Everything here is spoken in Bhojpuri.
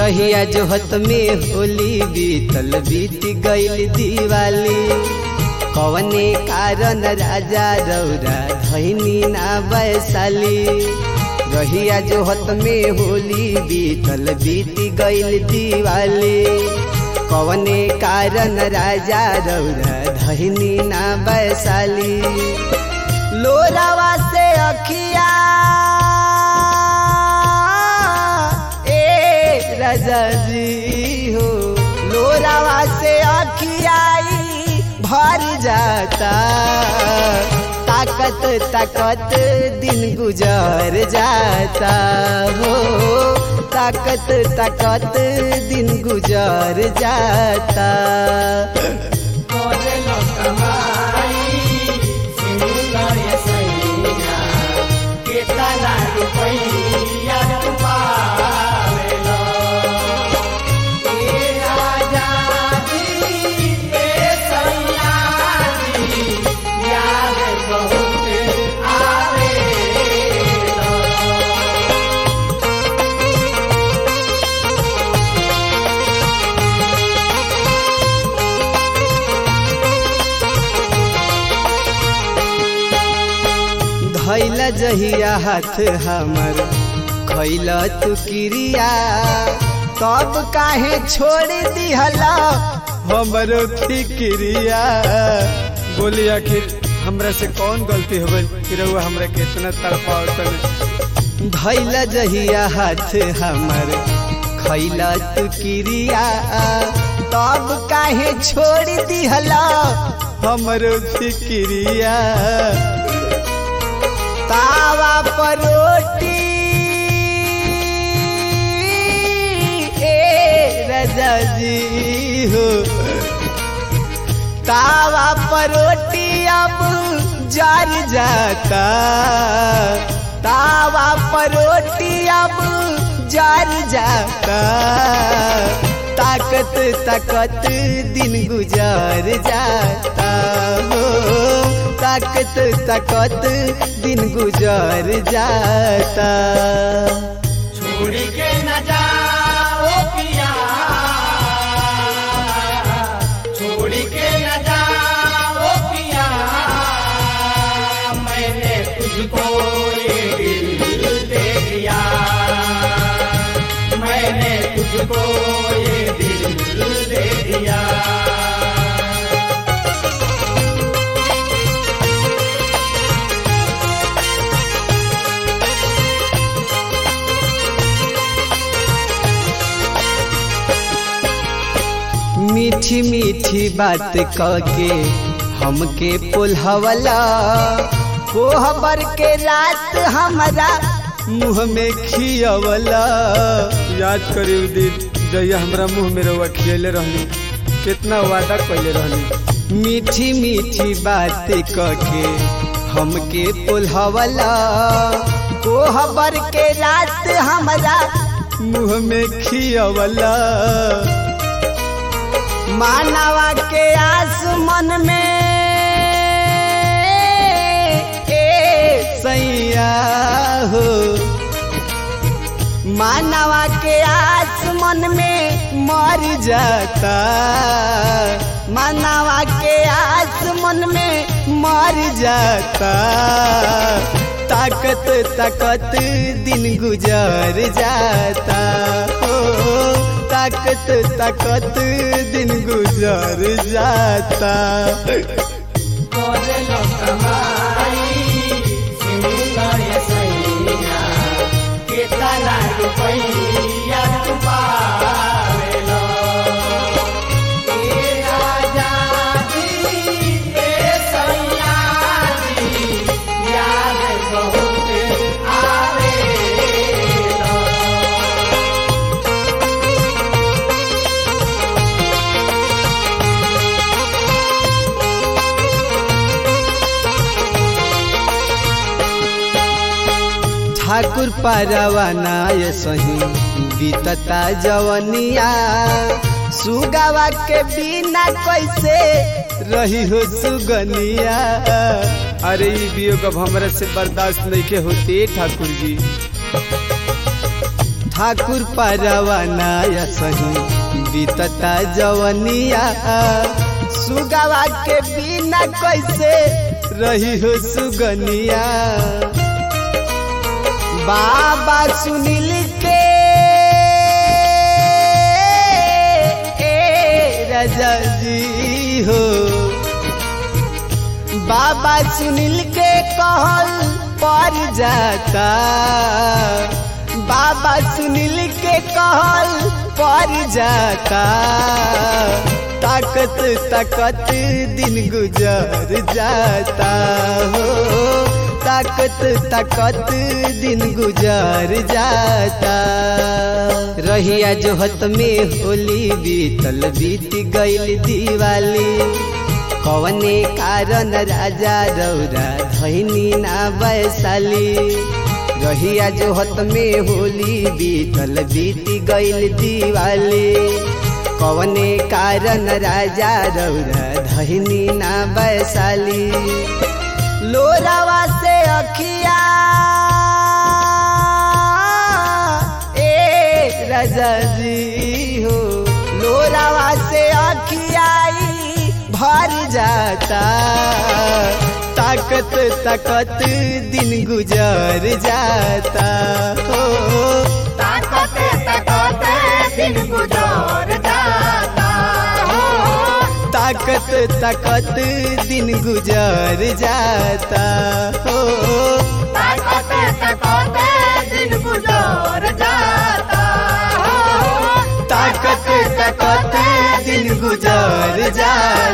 रहिया जोहत में होली बीतल बीत गईल दिवाली कवने कारण राजा रौरा धैनी ना वैशाली रहिया जोहत में होली बीतल बीत गईल दिवाली कवने कारण राजा रौरा धैनी ना वैशाली लोरावा से अखिया ए राजा जी हो लोरावा से अखियाई भर जाता ताकत ताकत दिन गुजर जाता हो ताकत ताकत दिन गुजर जाता धैला जहिया हाथ हमर खैला तू क्रिया तब काहे छोड़ दिहला हमरो फिक्रिया बोली आखिर हमरा से कौन गलती हो गई कि रउआ हमरा के इतना तड़पावतन धैला जहिया हाथ हमर खैला तू क्रिया तब काहे छोड़ दिहला हमरो फिक्रिया तावा पर रोटी ए राजा जी हो तावा पर रोटी अब जर जाता तावा पर रोटी अब जर जाता ताकत ताकत दिन गुजर जाता हो ताकत ताकत दिन गुजर जाता छोड़ के न जाओ पिया छोड़ के न जाओ पिया मैंने तुझको ये दिल दे दिया मैंने तुझको ये दिल दे दिया मीठी मीठी बात के हमके पुलहवला कोहबर के रात हमारा मुँह में खियवला याद करी उ दिन जहिया हमरा मुँह में रउआ खियले रहनी कितना वादा कैले रहनी मीठी मीठी बात के हमके पुलहवला कोहबर के रात हमारा मुँह में खियवला मानवा के आस मन में ए सैया हो मानवा के आस मन में मर जाता मानवा के आस मन में मर जाता ताकत ताकत दिन गुजर जाता हो ताकत ताकत दिन गुजर जाता करेलो कमाई सिंगा ये सैया केतना रुपैया तू पावेलो ए राजा जी ए सैया जी याद बहुत आवेलो ठाकुर पारवाना ये सही बीतता जवनिया सुगावा के बिना कैसे रही हो सुगनिया अरे ई वियोग अब हमरा से बर्दाश्त नहीं के होते ठाकुर जी ठाकुर परवाना सही बीतता जवनिया सुगवा के बिना कैसे रही हो सुगनिया बाबा सुनील के ए राजा जी हो बाबा सुनील के कहल पर जाता बाबा सुनील के कहल पर जाता ताकत ताकत दिन गुजर जाता हो ताकत ताकत दिन गुजर जाता रहिया जोहत में होली बीतल बीत गईल दिवाली कवने कारण राजा रौरा धैनी ना वैशाली रहिया जोहत में होली बीतल बीत गईल दिवाली कवने कारण राजा रौरा धैनी ना वैशाली लोरावा से अखिया ए राजा जी हो लोरावा से अखियाई भर जाता ताकत ताकत दिन गुजर जाता हो ताकत ताकत दिन गुजर जाता हो ताकत ताकत दिन गुजर जाता हो ताकत ताकत दिन गुजर जाता हो ताकत ताकत दिन गुजर जाता